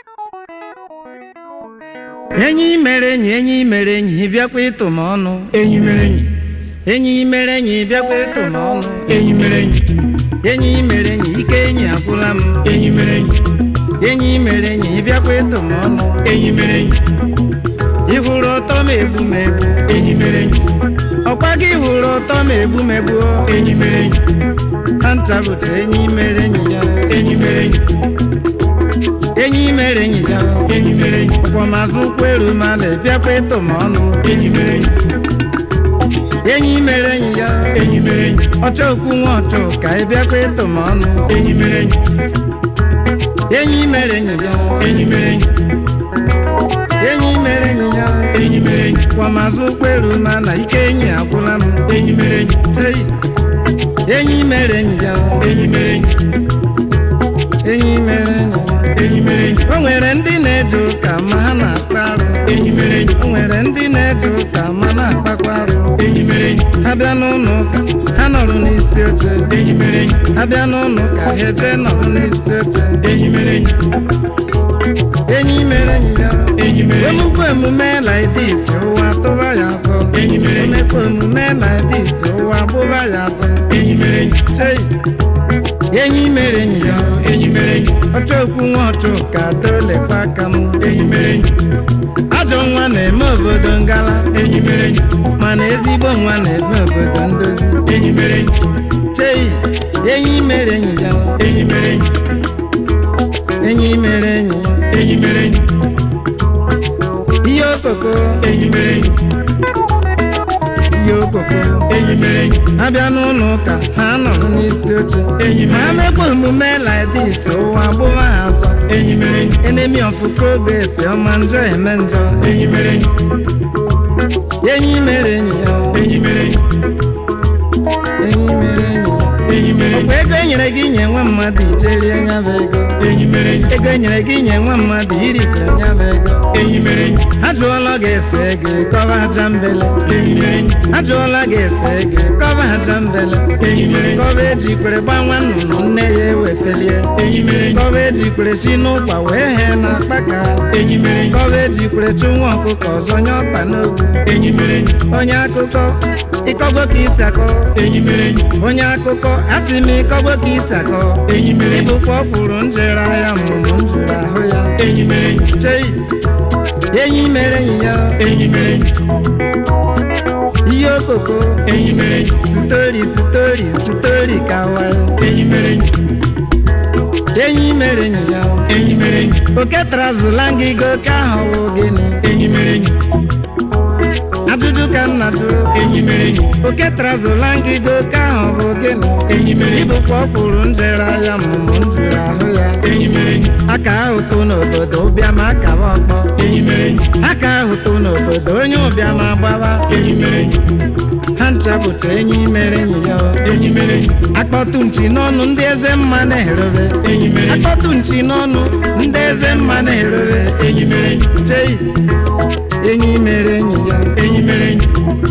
enyi mere enyi enyi mere enyi bịakwa ịtụ m ọnụ enyi mere enyi enyi mere enyi bịakwa ịtụ m ọnụ enyi mere enyi enyi mere enyi ike enyi agwụla m enyi mere enyi enyi mere enyi bịakwa ịtụ m ọnụ enyi mere enyi ị hụrụ ụtọ m egbu m egbu enyi mere enyi ọkwa gị hụrụ ụtọ m egbu m egbu enyi mere enyi ha ncha bụta enyi mere enyi ya enyi mere enyi enyi mere enyi ya enyi mere enyi ọkwamazụ ụkwụ eru mala bịakwa ịtụ m ọnụ enyi mere enyi enyi mere enyi ya enyi mere enyi ọchọ okwu nwa ọchọ ka ị bịakwa ịtụ m ọnụ enyi mere enyi enyi mere enyi ya enyi mere enyi enyi mere enyi ya enyi mere enyi ọkwamazụ ụkwụ eru mala ike enyi agwụla m enyi mere enyi Chei. enyi mere enyi ya enyi mere enyi enyi mere enyi ya enyi mere enyi o nwere ndị na-eje ụka ma ha na-akpa arụ enyi mere enyi o nwere ndị na-eje ụka ma na-akpakwa arụ enyi mere enyi ha bịa n'ụlọ ụka ha nọrọ n'isi oche enyi mere enyi ha bịa n'ụlọ ụka ha eje nọrọ n'isi oche enyi mere enyi enyi mere enyi ya enyi mere enyi emukwa emume laidis ụwa tụba ya azụ enyi mere enyi emekwa emume laidis ụwa gbụba ya azụ enyi mere enyi chei enyi mere enyi ya enyi mere enyi ọchọ okwu nwa ọchụ ka dolekwa aka m enyi mere enyi ajọ nwa na-eme obodo ngala enyi mere enyi mana ezigbo nwa na-eme obodo ndozi enyi mere enyi chei enyi mere enyi ya enyi mere enyi enyi mere enyi ya enyi mere enyi ihe okoko enyi mere enyi ihe okoko enyi mere enyi abịa n'ụlọ ụka ha nọrọ n'isi oche enyi ma mere enyi mekwa omume laidis ụwa gbụba ha azọ enyi mere enyi enemi of progress ọma njọ eme njọ enyi mere enyi enyi mere enyi ya enyi mere enyi enyi mere enyi ya enyi mere enyi ọkwa ego enyere gị nye nwa mmadụ ijerie ya bụ ego enyi mere enyi ego enyere gị nye nwa mmadụ irikọ ya bụ ego enyi mere enyi ajụọla gị ese ego kọba aja mbele enyi mere enyi ajụọla gị ese ego kọba aja mbele enyi mere enyi kọba ejikwere gbanwa nnụnụ nne ya ewefelie enyi mere enyi kọba ejikwere si n'ụkwa wee hee na akpaka enyi mere enyi kọba ejikwere chụ nwa ọkụkọ ọzọ nye ọkpa n'ogwu enyi mere enyi onye akụkọ ịkọgbo ka isi akọ enyi mere enyi onye akụkọ asị m ịkọgbo ka isi akọ enyi mere enyi ịbụkwa ọkwụrụ njere ya mụmụ m jụrụ ahụ ya enyi mere enyi chei enyi mere enyi ya enyi mere enyi ihe okoko enyi mere enyi sitori sitori sitori kawa enyi mere enyi enyi mere enyi ya enyi mere enyi oke trazụla ngịgo ka ahụ wụ gịnị enyi mere enyi ajụjụ ka m na-ajụ enyi mere enyi oke trazụla ngịgo ka ahụ bụ gịnị enyi mere enyi ịbụkwa ọkwụrụ njere ya mụmụ m jụrụ ahụ ya enyi mere enyi aka ahụtụ n'obodo ụbịam akaba ọkpọ enyi mere enyi aka ahụtụ n'obodo onye ụbịam agbaba enyi mere enyi ha ncha bụcha enyi mere enyi ya enyi mere enyi akpọtụ nchi n'ọnụ ndị eze mma na-erobe enyi mere enyi akpọtụ nchi n'ọnụ ndị eze mma na-erobe enyi mere enyi chei enyi mere enyi ya enyi mere enyi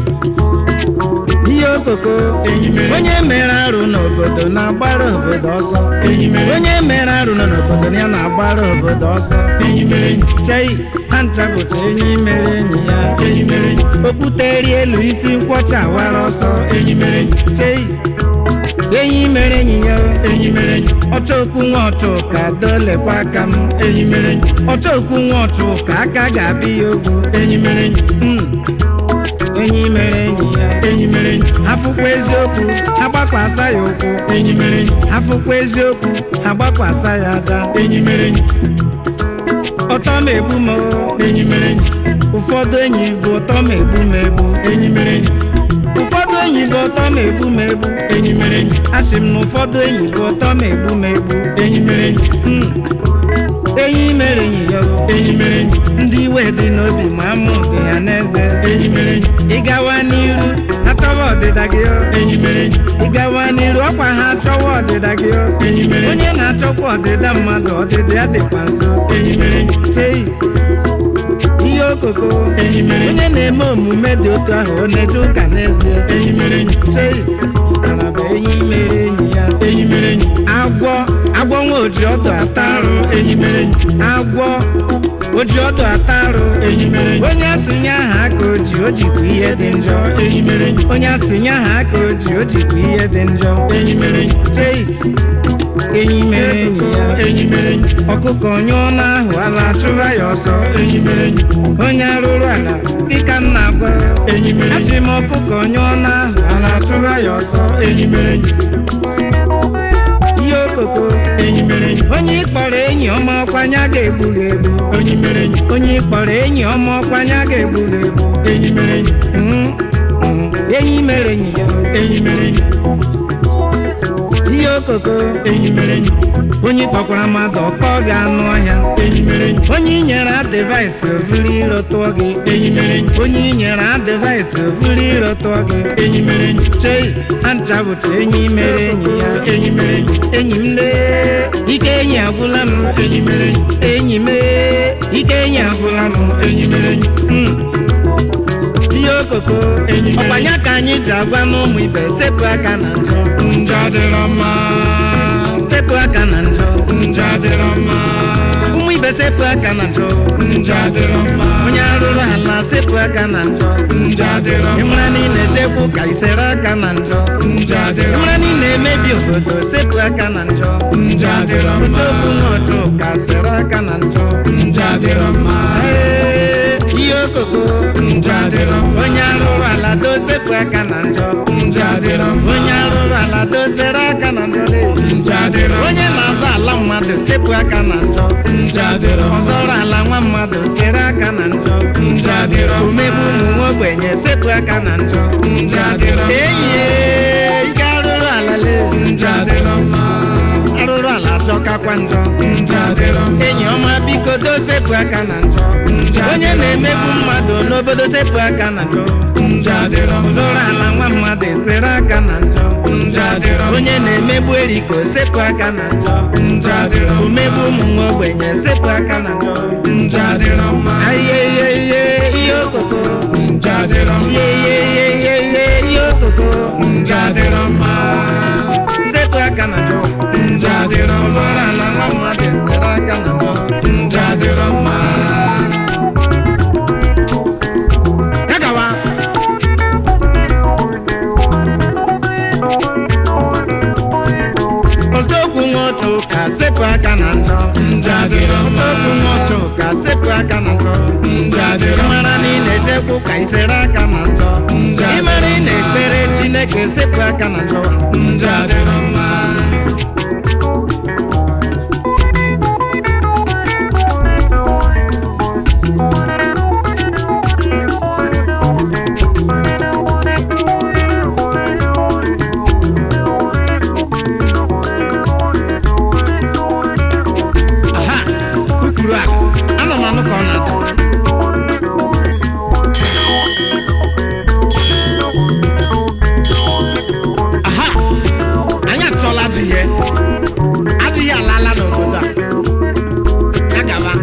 ihe okoko enyi mere enyi onye mere arụ n'obodo na-agbara obodo ọsọ enyi mere enyi onye mere arụ nọ n'obodo ya na-agbara obodo ọsọ enyi mere enyi chei ha ncha bụcha enyi mere enyi ya enyi mere enyi okwute eri elu isi nkwọcha wara ọsọ enyi mere enyi chei enyi mere enyi ya enyi mere enyi ọchọ okwu nwa ọchụ ka dolekwa aka m enyi mere enyi ọchọ okwu nwa ọchụ ka aka ga-abịa ya ogwu enyi mere enyi Mm. enyi mere enyi ya enyi mere enyi afụkwa eziokwu agbakwasa ya ụkwụ enyi mere enyi afụkwa eziokwu agbakwasa ya aja enyi mere enyi ọtọ m egbu m o. enyi mere enyi ụfọdụ enyi bụ ụtọ m egbu m egbu enyi mere enyi ụfọdụ enyi bụ ụtọ m egbu m egbu enyi mere enyi asị m na ụfọdụ enyi bụ ụtọ m egbu m egbu enyi mere enyi Mm. enyi mere enyi ya o. enyi mere enyi ndị iwe dị n'obi ma amụ dị ha n'eze enyi mere enyi ịgawa n'iru achọwa ọdịda gị o. enyi mere enyi ịgawa n'iru ọkwa ha achọwa ọdịda gị o. enyi mere enyi onye na-achọkwa ọdịda mmadụ ọdịda ya dịkwa nso enyi mere enyi chei ihe okoko enyi mere enyi onye na-eme omume dị otu ahụ ọ na-eje ụka n'ezie enyi mere enyi chei mana bụ enyi mere enyi ya enyi mere enyi agwọ agwọ nwa oji ọdụ ata arụ enyi mere enyi agwọ oji ọdụ ata arụ enyi mere enyi onye asịnye aha aka oji o jikwa ihe dị njọ enyi mere enyi onye asịnye aha aka oji o jikwa ihe dị njọ enyi mere enyi chei enyi mere enyi ya enyi mere enyi ọkụkọ nyụọ n'ahụ ala chụba ya ọsọ enyi mere enyi onye arụrụ ala dịka m na-agwa enyi mere enyi asị m ọkụkọ nyụọ n'ahụ ala chụba ya ọsọ enyi mere enyi ihe okoko enyi mere enyi onye ịkpọrọ enyi ọma ọkwanya ga-egburu egbu enyi mere enyi onye ịkpọrọ enyi ọma ọkwanya ga-egburu egbu enyi mere enyi Mhm, mhm. enyi mere enyi ya enyi mere enyi ihe okoko enyi mere enyi onye kpọkwara mmadụ ọkpọ ga-anụ ọhịa enyi mere enyi onye inyere adịvaịsị ovuru iro tụọ gị enyi mere enyi onye inyere adịvaịsị ovuru iro tụọ gị enyi mere enyi chei aja bụcha enyi mere enyi ya enyi mere enyi enyi m lee ike enyi agwụla m enyi mere enyi enyi m ee, ike enyi agwụla m enyi mere enyi Mm. ihe okoko Enyi mere ọkwanya ka anyị ji agwa n'ụmụ ibe sepụ aka na njọ njọ adịrọ mma sepụ aka na njọ njọ adịrọ mma ụmụ ibe sepụ aka na njọ njọ adịrọ mma onye arụrụ ala sepụ aka na njọ njọ adịrọ mma ịmara niile tekwu ka isere aka na njọ njọ adịrọ ịmara niile emebi obodo sepụ aka na njọ njọ adịrọ mma okwu n'ọchụ ka sere aka na njọ njọ adịrọ mma Ee, ihe okoko njọ adịrọ mma onye arụrụ ala dosepụ aka na njọ njọ adịrọ mma onye arụrụ ala dozere aka na njọ lee. njọ adịrọ mma onye na-azọ ala mmadụ sepụ aka na njọ njọ adịrọ mma ọzọrọ ala nwa mmadụ sere aka na njọ njọ adịrọ mma omegbu ụmụ nwa ogbenye sepụ aka na njọ njọ adịrọ mma enyi ya, ike arụrụ ala lee. njọ adịrọ mma arụrụ ala achọkakwa njọ njọ adịrọ mma enyi ọma biko dosepụ aka na njọ njọ onye na-emegbu mmadụ n'obodo sepụ aka na njọ njọ adịrọ mma zụrụ ala nwa mmadụ esere aka na njọ njọ adịrọ mma onye na-emegbu eriko sepụ aka na njọ njọ adịrọ mma omegbu ụmụ nwa ogbenye sepụ aka na njọ njọ adịrọ mma ihe ihe ihe ihe okoko njọ adịrọ mma ihe ihe ihe ihe ihe ihe okoko njọ adịrọ mma sepụ aka na njọ njọ adịrọ mma zụrụ ala nwa mmadụ esere aka na njọ njọ adịrọ mma ya gawa Ọzọkwu nwotu ka sepụ aka na njọ njọ adịrọ mma Ọzọkwu nwotu ka sepụ aka na njọ njọ adịrọ mma ịmara na ị na-ejekwu ka ị sere aka na njọ Njọ adịrọ ịmara ị na-ekpere Chineke sepụ aka na njọ njọ adịrọ mma aha ukuru a ana m anụ ka ọ na-ada aha anyị atụọla adịghị adịghị alaala n'obodo a ya gaba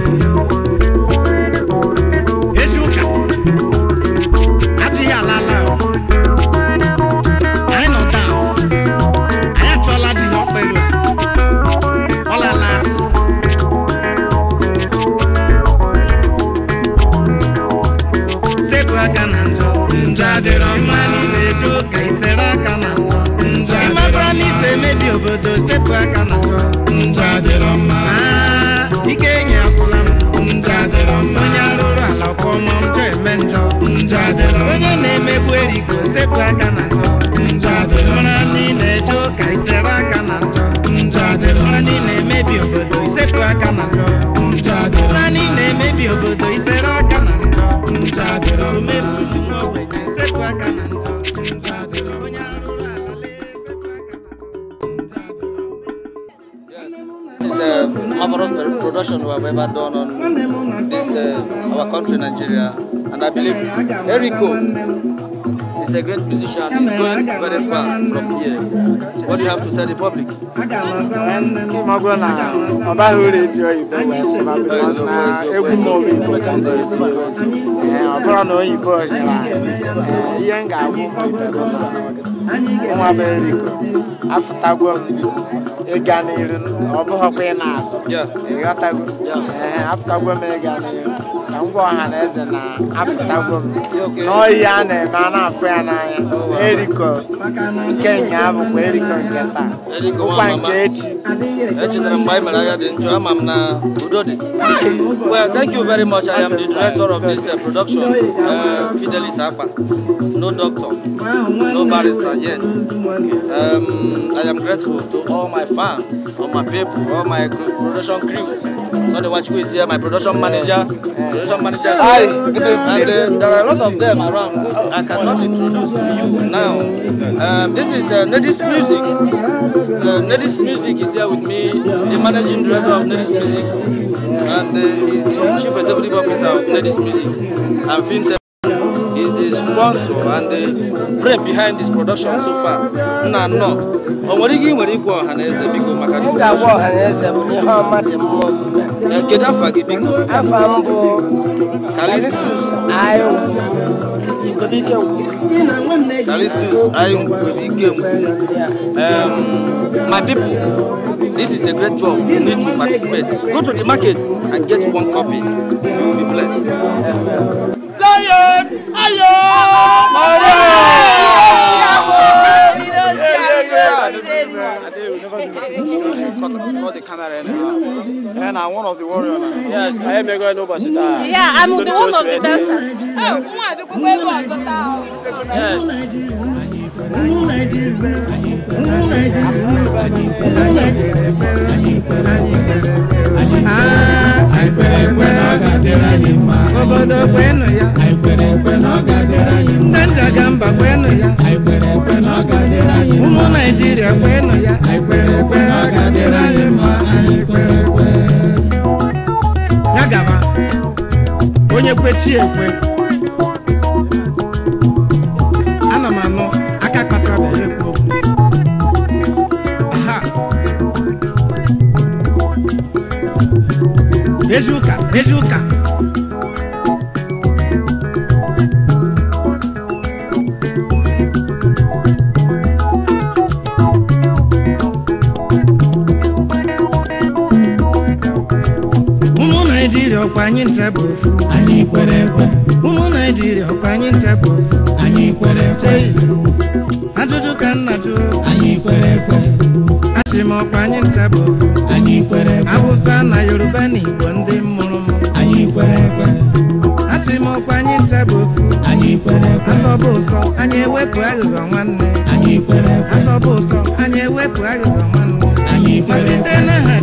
ezi ụka adịghị alaala o. anyị nọ taa anyị atụọla adịghị ọkpa elu a ọ lala sepụ aka na njọ njọ adịrọ mma ịma na ị na-eje ụka isere aka na njọ njọ ịmabara na iso emebi obodo sepụ aka na njọ njọ adịrọ mma Aa, ike enyi akwụla m njọ adịrọ mma onye arụrụ ala kwọma njọ eme njọ njọ adịrọ mma onye na-emegbu eriko sepụ aka na njọ njọ adịrọ mma mara na ị na-eje ụka isere aka na njọ njọ adịrọ mara mma na ị na-emebi obodo isepụ aka na njọ njọ adịrọ mara na ị na-emebi obodo isere aka na njọ njọ adịrọ mma omegbu ụmụ nwa ogbenye sepụ aka na njọ njọ adịrọ mma onye arụrụ ala lee sepụ aka na njọ This is a marvelous pro- production we have ever done on this uh, our country, Nigeria, and I believe Eriko is a great musician. He's going very far from here. What do you have to tell the public? ịmagwo na ọ baghị uru eji oyibo wee sịba bikos na egwu m obi igbo ka m na-esi Ee, ọ bụrụ na oyibo ọjara ee, ihe m ga-agwụ ụmụ ibe bụ na nwa bụ eriko afụtagwo m ịga n'iru ọ bụghịkwa ị na-azụ Yeah. ịghọtago Yeah. ee afụtagwo m ịga n'iru ka m gwa ọha na eze na afụtagwo m okay. n'oyi a na-eme a na-afụ ya n'anya eriko nke nya bụkwa eriko nke taa Eriko nwa bụkwa mama. nke echi echetara m mgbe anyị mere agha dị njọ ama m na udo dị well thank you very much i am the director of this uh, production uh, fidelis akpa no doctor no barrister yet um, i am grateful to all my fans all my people all my cr- production crew Sunday Wachukwu is here, my production manager, production manager. is Hi, here. good evening. And uh, there are a lot of them around who I cannot introduce to you now. Um, this is uh, Nedis Music. Uh, Nedis Music is here with me, the managing director of Nedis Music, and uh, he's the chief executive officer of Nedis Music. And Film is the sponsor and the brain behind this production so far. Nna nnọọ, o nwere ike ị nwere ikwu ọha na eze biko maka this m ga-agwa production? ọha na eze bụ na ihe ọma dị mma omume Eh, Kedu afa gị biko? afa m bụ Calistus. ayụ igwebike ngwu Calistus Ayungwebikem. Um, my people, this is a great job. You need to participate. Go to the market and get one copy. You will be blessed. and I'm one of the warriors now. Yes, I am going n'ụbọchị taa. Yeah, I'm the one of the dancers. Yes. Anyị kwere ekwe na ọ ga-adịrị anyị mma. obodo kwenụ ya Anyị kwere ekwe na ọ ga-adịrị anyị mma. ndị njagamba kwenụ ya Anyị kwere ekwe na ọ ga-adịrị anyị mma. ụmụ naijiria kwenụ ya Anyị kwere ekwe na ọ ga-adịrị anyị mma. Anyị kwere ekwe. ya gaba onye kwechi ekwe ana m anụ aka kpatabeghị ekwu okwu aha ezi ụka ezi ụka ụmụ naijiria ọkwa anyị ncha bụ ofu Anyị kwere ekwe. ụmụ naijiria ọkwa anyị ncha bụ ofu Anyị kwere ekwe. chei ajụjụ ka nna jụọ Anyị kwere ekwe. asị m ọkwa anyị ncha bụ ofu Anyị kwere ekwe. awụsa na yoruba na igbo ndị mụrụ m Anyị kwere ekwe. asị m ọkwa anyị ncha bụ ofu Anyị kwere ekwe. asọbụ ụsọ anyị ewepụ aghụghọ nwanne Anyị kwere ekwe. asọbụ ụsọ anyị ewepụ aghụghọ nwanne Anyị ma kwere site ekwe. n'aha